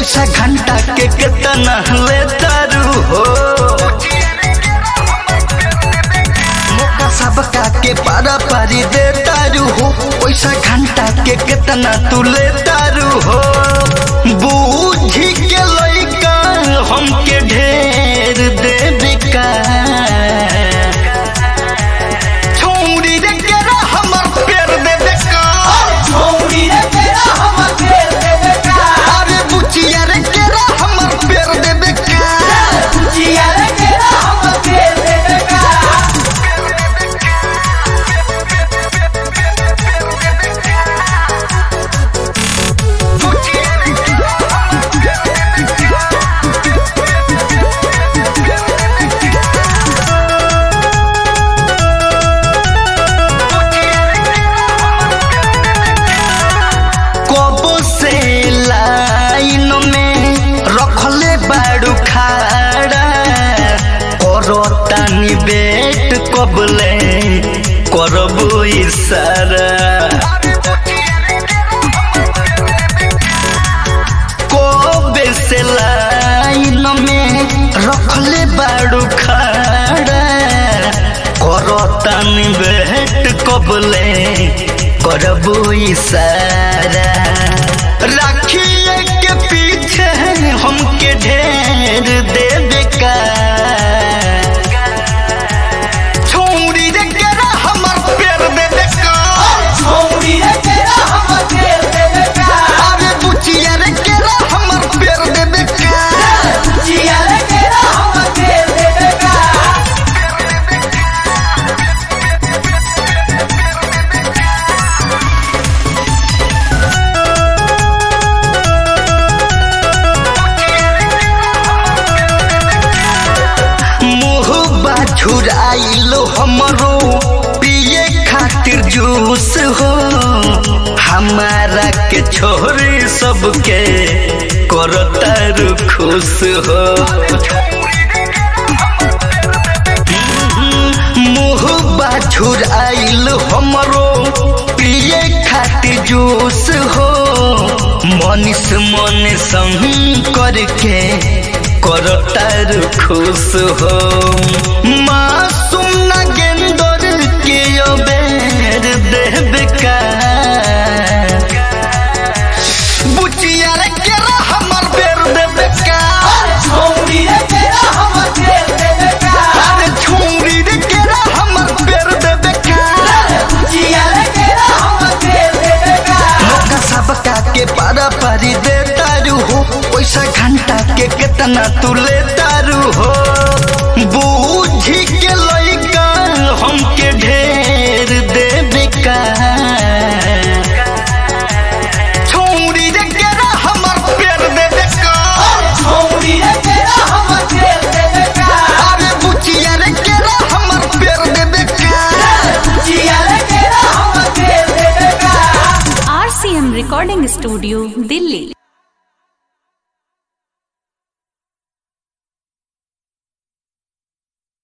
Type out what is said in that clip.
पैसा घंटा के कितना ले तारू हो मौका सबका के पारा पारी दे तारू हो पैसा घंटा के कितना तू ले तारू हो बूझी के लइका हमके ढेर देवे का छोड़ी रे केरा हमर पेर देवे का अरे बुचिया रे केरा हमर पेर देवे का कबो से लाइन में रखले बाड़ू खाड़ा करो तानी बेट कबले करबो इशारा कबे से लाइन में रखले बाड़ू खाड़ा करो तानी बेट कबले करबो इशारा राखिए के पीछे हमके ढेर देवे का छोड़ी रे केरा हमर पेर देवे का अरे बुचिया रे केरा हमर पेर देवे का मुँह बाछुराइलो हमरो पिए खातिर जूस हो हमारा के छोरी सबके करतर खुश हो मुँह बाछुराइलो हमरो पिए खातिर जूस हो मनीष मन संग करके करतर खुश हो मासूम नागेंदर के अबेर देवे का बुचिया रे केरा हमर बेर देवे का अरे छुरी रे केरा हमर बेर देवे का मौका सबका के पारा पारी दे तारू हो पैसा घंटा के कितना तू ले तारू हो बूझी के लइका हमके ढेर देवे का छोड़ी रे केरा हमर पेर देवे का अरे बुचिया रे केरा हमर पेर देवे का आरसीएम रिकॉर्डिंग स्टूडियो दिल्ली